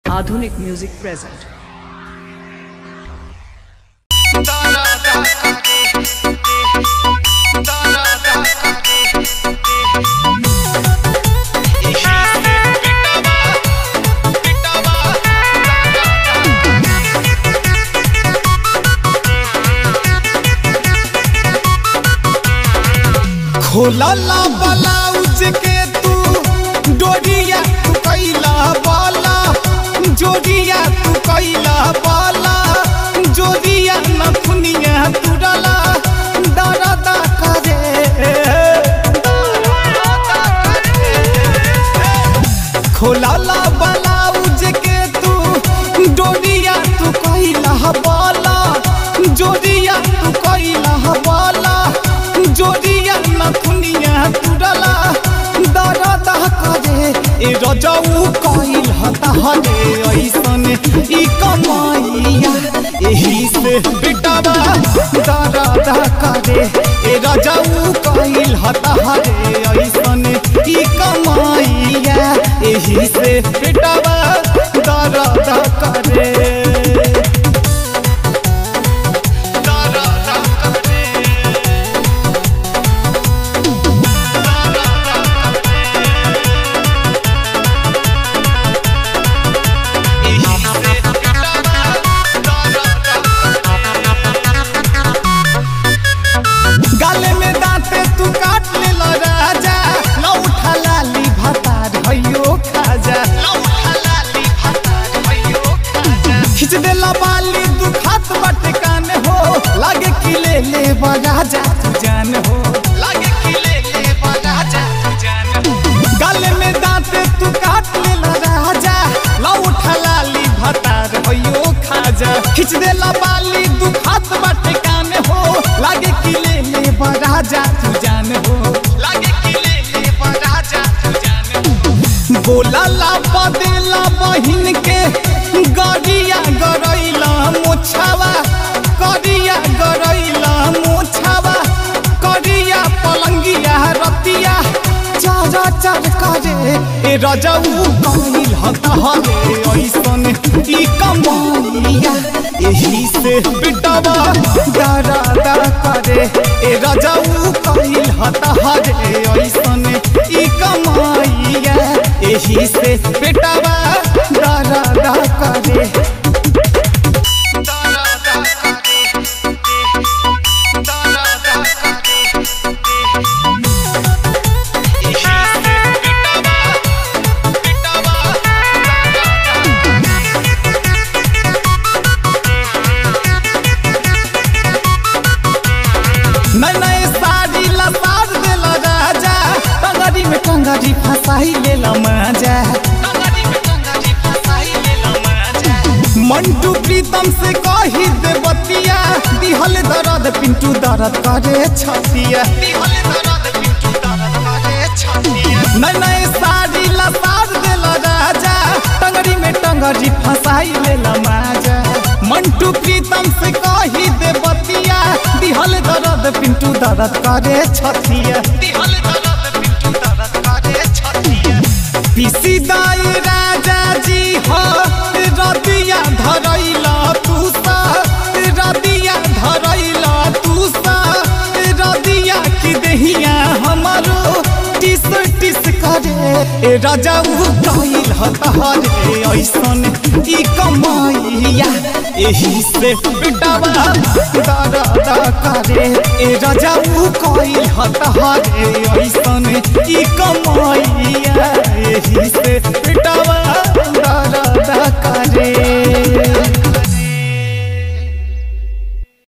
Aadhunik Music present. खोलला blouse के तू डोरिया तू कैला बाला जोरिया तू कैला बाला जोरिया नथुनिया तुरला दरदा करे खोलला ब्लाउज के तू डोरिया तू कैला बाला जोरिया तू कैला बाला जोरिया नथुनिया तुरला दरदा करे ए रजऊ कइल हता हरे ऐसन ई कमाइया एही से बेटावा दरदा करे ए रजऊ कइल हता हरे ऐसन ई कमाइया एही से बेटावा दरदा करे दरदा करे गाले में दांते तू काट ले लो राजा लौठा लाली भतार भइयो खाजा खिच दे ला बाली तू खात बाटे कान हो लागे कि ले ले राजा तू जान हो लागे कि ले ले राजा तू जान हो गाले में दांते तू काट ले लो राजा लौठा लाली भतार भइयो खाजा खिच दे ला बाली तू खात बाटे कान हो लागे कि ले ले राजा तू जान हो लागे कि ले ले राजा तू जान हो बोला ला बदेला बहिन के गरिया गरैला मोछावा करिया गरैला मोछावा करिया पलंगिया रतिया चारा चार करे ए रजऊ कहिल हतहरे ऐसन ई कमाइया एही से बिटवा डरादा करे ए रजऊ कहिल हतहरे ऐसन ई कमाइया एही से बिटवा डरादा करे डरादा करे डरादा करे नए नए साड़ी लसार देला राजा टंगरी में टंगरी फसाई लेला माजा मंटू प्रीतम से कही दे बतिया दिहल दर्द पिंटू दर्द करे छतिया नए नए साड़ी लसार देला राजा टंगरी में टंगरी फसाई लेला माजा मंटू प्रीतम से कही दे बतिया दिहल दर्द पिंटू दर्द करे छतिया पिसी दाई राजा जी हो रतिया धरैला तू सा रतिया धरैला तू सा रतिया की देहिया हमारो टिस टिस करे ए राजा उ कइल हतहरे ऐसन ई कमाइया एही से बेटावा दरदा करे ए राजा उ कइल हतहरे ऐसन ई कमाइया एही से बेटा